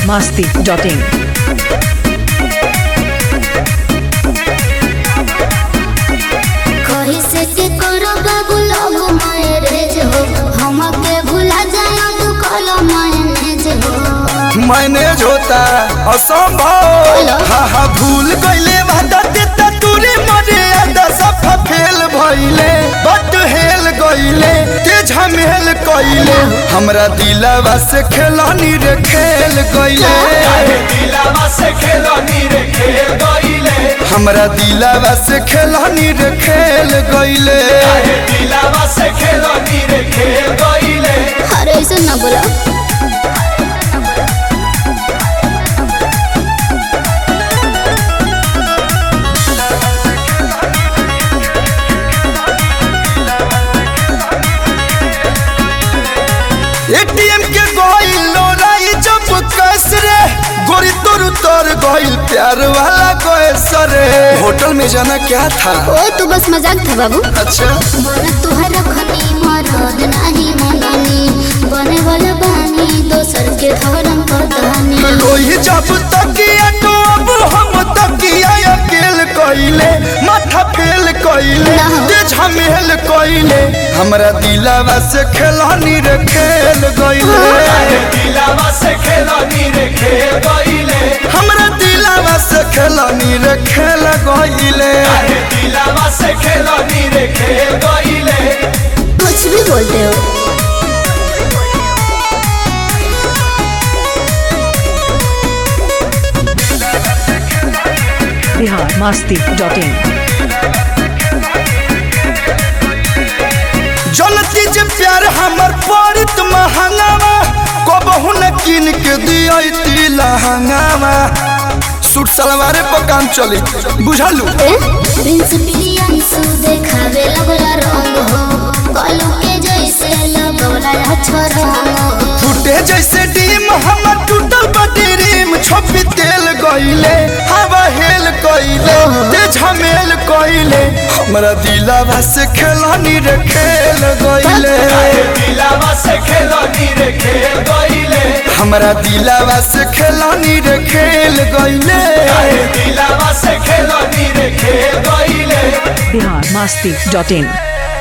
biharmasti.in कही से के करो बाबू लोग मैरेज हो हमके भुला जाए तू कलो मैनेज हो मैनेज होता असंभव हा हा भूल गईले वादा देता तूरे मरे आदा सफा फेल भइले बट हेल गईले ते झमेल कइले हमरा दिलवा से खेलानी रे खेल गईले हमरा दिलवा से खेलानी रे खेल गईले अरे ऐसे ना बोला एटीएम के गइल लोराई जब कैस रे गोरी तोर तोर गइल प्यार वाला कैस रे होटल में जाना क्या था ओ तू बस मजाक था बाबू अच्छा बोला तुहरा खनी मरद नहीं मननी बने वाला बानी दोसर के धर्म पतानी लोही जब तकिया तो अब हम तकिया अकेल कइले माथा फेल कइले ना। ते झमेल कइले हमरा दिलवा से खेलानी रे खेल गइले हमरा दिलवा से खेलानी रे खेल गइले कुछ भी बोलते हो biharmasti.in जलती जे प्यार हमर पड़ित महंगावा कबहू न किन के दियती लहंगावा सूट सलवारे पर काम चली बुझलू ए प्रिंस प्रियंसु देखावे लगला रंग हो कलू के जैसे लगला अच्छा रंग हो टूटे जैसे डीम हमर टूटल बटी रीम छोपी तेल गइले हवा हेल कइले ते झमेल कइले हमरा दिलवा से खेलानी रे खेल गइले हमरा दिलवा से खेलानी रे खेल गइले biharmasti.in